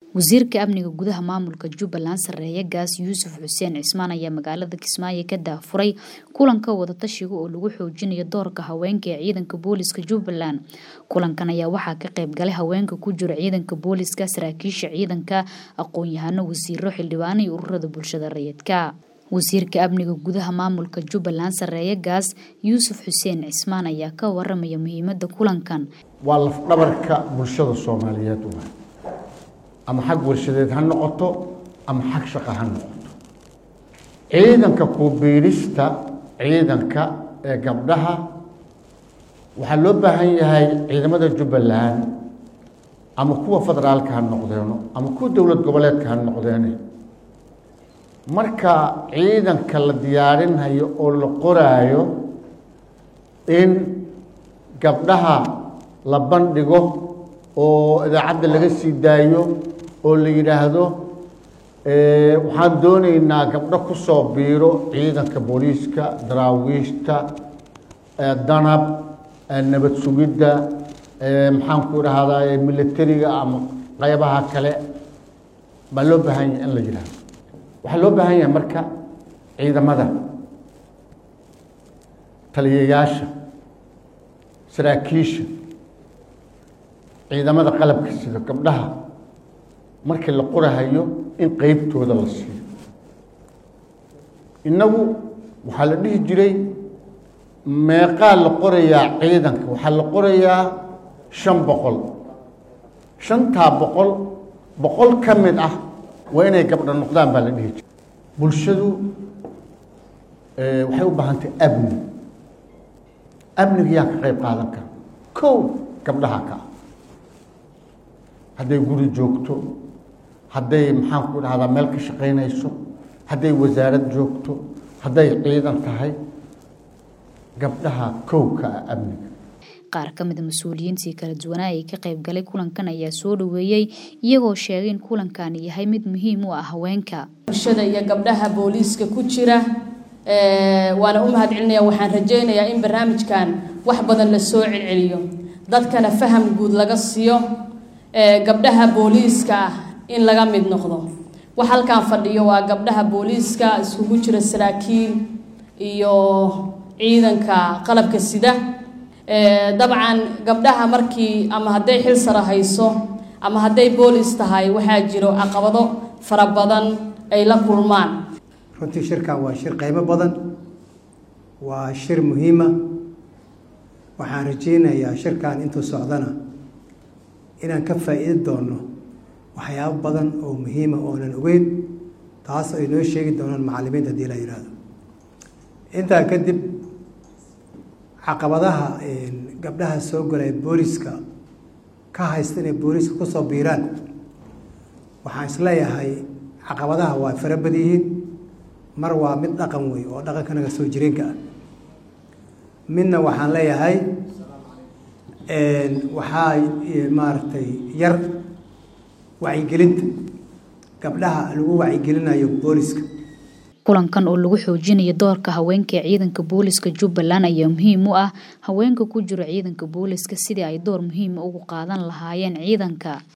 wasiirka amniga gudaha maamulka jubbaland sareeye gaas yuusuf xuseen cismaan ayaa magaalada kismaayo ka daafuray kulanka wadatashiga oo lagu xoojinayo doorka haweenka ee ciidanka booliska jubbaland kulankan ayaa waxaa ka qayb galay haweenka ku jira ciidanka booliska saraakiisha ciidanka aqoon-yahano wasiiro xildhibaano iyo ururada bulshada rayidka wasiirka amniga gudaha maamulka jubbaland sareeye gaas yuusuf xuseen cismaan ayaa ka waramaya muhiimada kulankan waa lafdhabarka bulshada soomaaliyeed waa ama xag warshadeed ha noqoto ama xag shaqo ha noqoto ciidanka kuubiirista ciidanka ee gabdhaha waxaa loo baahan yahay ciidamada jubbaland ama kuwa federaalka ha noqdeeno ama kuwa dowlad goboleedka ha noqdeene marka ciidanka la diyaarinhayo oo la qoraayo in gabdhaha la bandhigo oo idaacadda laga sii daayo oo la yidhaahdo waxaan doonaynaa gabdho ku soo biiro ciidanka booliiska daraawiishta danab nabad sugidda maxaan ku idhahdaa militariga ama qaybaha kale baa loo baahan yahay in la yidhaahdo waxaa loo baahan yahay marka ciidamada taliyayaasha saraakiisha ciidamada qalabka sida gabdhaha markii la qorahayo in qeybtooda la siiyo innagu waxaa la dhihi jiray meeqaa la qorayaa ciidanka waxaa la qorayaa shan boqol shantaa boqol boqol ka mid ah waa inay gabdho noqdaan baa la dhihi jiray bulshadu waxay u baahantahy amni amniga yaa ka qayb qaadan kara kow gabdhaha ka ah hadday guri joogto hadday maxaan ku dhahdaa meel ka shaqaynayso hadday wasaarad joogto hadday ciidan tahay gabdhaha kowka ah amniga qaar ka mida mas-uuliyiintii kala duwanaa ee ka qayb galay kulankan ayaa soo dhaweeyey iyagoo sheegay in kulankani yahay mid muhiim u ah haweenka bulshada iyo gabdhaha booliiska ku jira waana u mahad celinaya waxaan rajaynayaa in barnaamijkan wax badan la soo celceliyo dadkana faham guud laga siiyo gabdhaha booliiska ah in laga mid noqdo wax halkaan fadhiyo waa gabdhaha booliiska iskugu jira saraakiil iyo ciidanka qalabka sida dabcan gabdhaha markii ama hadday xil sara hayso ama hadday boolis tahay waxaa jiro caqabado fara badan ay la kulmaan runtii shirkan waa shir qaybo badan waa shir muhiima waxaan rajaynayaa shirkan intuu socdana inaan ka faa'iidi doonno waxyaabo badan oo muhiima oonan ogeyn taas ay noo sheegi doonaan macallimiinta haddii la yidhaahdo intaa kadib caqabadaha gabdhaha soo galay booliska ka haysta inay booliska kusoo biiraan waxaan isleeyahay caqabadaha waa fara bad yihiin mar waa mid dhaqan wey oo dhaqankanaga soo jireenka ah midna waxaan leeyahay waxaa maaragtay yar wacyigelinta gabdhaha lagu wacyigelinayo booliska kulankan oo lagu xoojinayo doorka haweenka ee ciidanka booliska jubbaland ayaa muhiim u ah haweenka ku jira ciidanka booliska sidii ay door muhiima ugu qaadan lahaayeen ciidanka